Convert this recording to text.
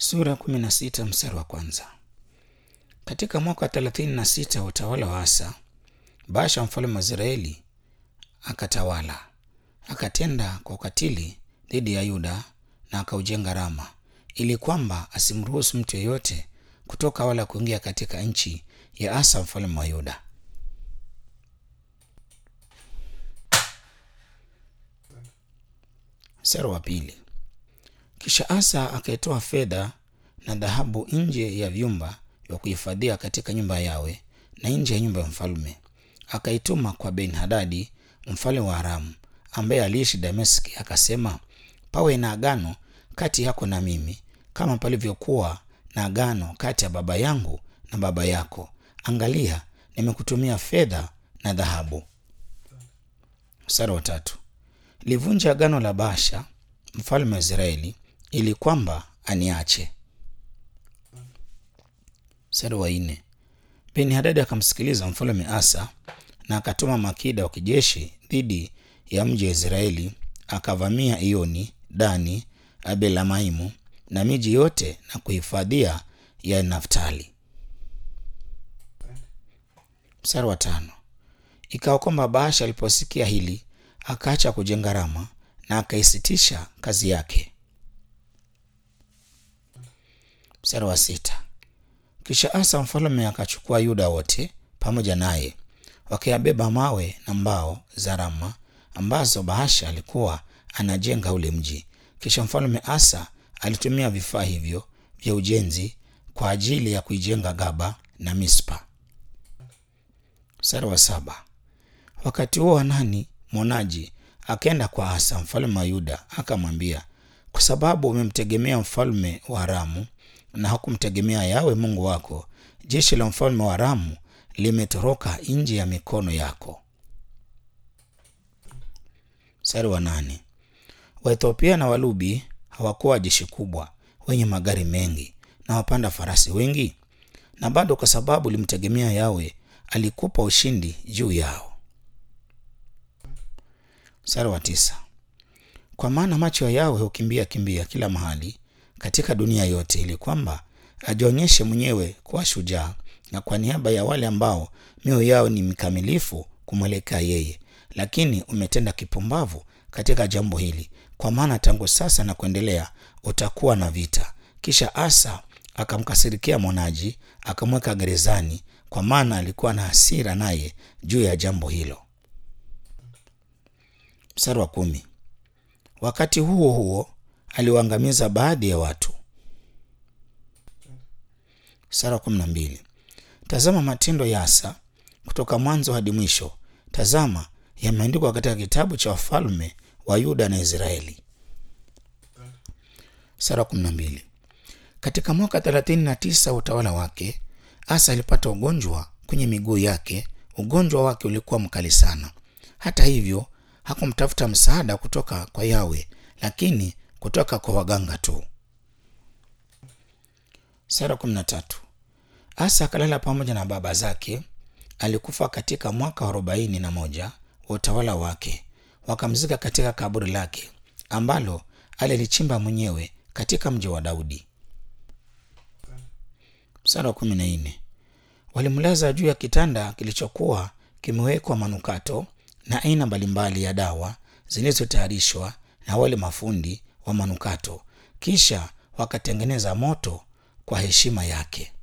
Sura kumi na sita mstari wa kwanza. Katika mwaka wa thelathini na sita wa utawala wa Asa, Baasha mfalme wa Israeli akatawala, akatenda kwa ukatili dhidi ya Yuda na akaujenga Rama, ili kwamba asimruhusu mtu yeyote kutoka wala kuingia katika nchi ya Asa mfalme wa Yuda. Mstari wa pili. Kisha Asa akaitoa fedha na dhahabu nje ya vyumba vya kuhifadhia katika nyumba yawe na nje ya nyumba ya mfalme, akaituma kwa Ben Hadadi mfalme wa Aramu ambaye aliishi Dameski, akasema, pawe na agano kati yako na mimi kama palivyokuwa na agano kati ya baba yangu na baba yako. Angalia, nimekutumia fedha na dhahabu. Mstari wa tatu. Livunja agano la Baasha mfalme wa Israeli ili kwamba aniache. Mstari wa nne. Ben Hadadi akamsikiliza mfalme Asa na akatuma makida wa kijeshi dhidi ya mji wa Israeli, akavamia Ioni, Dani, Abelamaimu na miji yote na kuhifadhia ya Naftali. Mstari wa tano. Ikawa kwamba Baasha aliposikia hili akaacha kujenga Rama na akaisitisha kazi yake. Mstari wa sita. Kisha Asa mfalme akachukua Yuda wote pamoja naye, wakayabeba mawe na mbao za Rama ambazo Baasha alikuwa anajenga ule mji. Kisha mfalme Asa alitumia vifaa hivyo vya ujenzi kwa ajili ya kuijenga Gaba na Mispa. Mstari wa saba. Wakati huo Hanani mwonaji akaenda kwa Asa mfalme wa Yuda akamwambia, kwa sababu umemtegemea mfalme wa Aramu na hakumtegemea Yawe Mungu wako, jeshi la mfalme wa Aramu limetoroka nje ya mikono yako. Mstari wa nane. Waethiopia na Walubi hawakuwa jeshi kubwa wenye magari mengi na wapanda farasi wengi, na bado kwa sababu limtegemea Yawe alikupa ushindi juu yao. Mstari wa tisa. Kwa maana macho ya Yawe hukimbia kimbia kila mahali katika dunia yote, ili kwamba ajionyeshe mwenyewe kuwa shujaa, na kwa niaba ya wale ambao mioyo yao ni mikamilifu kumwelekea yeye. Lakini umetenda kipumbavu katika jambo hili, kwa maana tangu sasa na kuendelea utakuwa na vita. Kisha Asa akamkasirikia mwonaji, akamweka gerezani, kwa maana alikuwa na hasira naye juu ya jambo hilo. Mstari wa kumi. Wakati huo huo aliwaangamiza baadhi ya watu. Mstari wa kumi na mbili. Tazama matendo ya Asa kutoka mwanzo hadi mwisho, tazama yameandikwa katika kitabu cha wafalme wa Yuda na Israeli. Mstari wa kumi na mbili. Katika mwaka thelathini na tisa wa utawala wake, Asa alipata ugonjwa kwenye miguu yake. Ugonjwa wake ulikuwa mkali sana. Hata hivyo hakumtafuta msaada kutoka kwa Yawe, lakini kutoka kwa waganga tu. Sura kumi na tatu. Asa akalala pamoja na baba zake. Alikufa katika mwaka wa arobaini na moja wa utawala wake. Wakamzika katika kaburi lake ambalo alilichimba mwenyewe katika mji wa Daudi. Mstari wa kumi na nne. Walimlaza juu ya kitanda kilichokuwa kimewekwa manukato na aina mbalimbali ya dawa zilizotayarishwa na wale mafundi wa manukato, kisha wakatengeneza moto kwa heshima yake.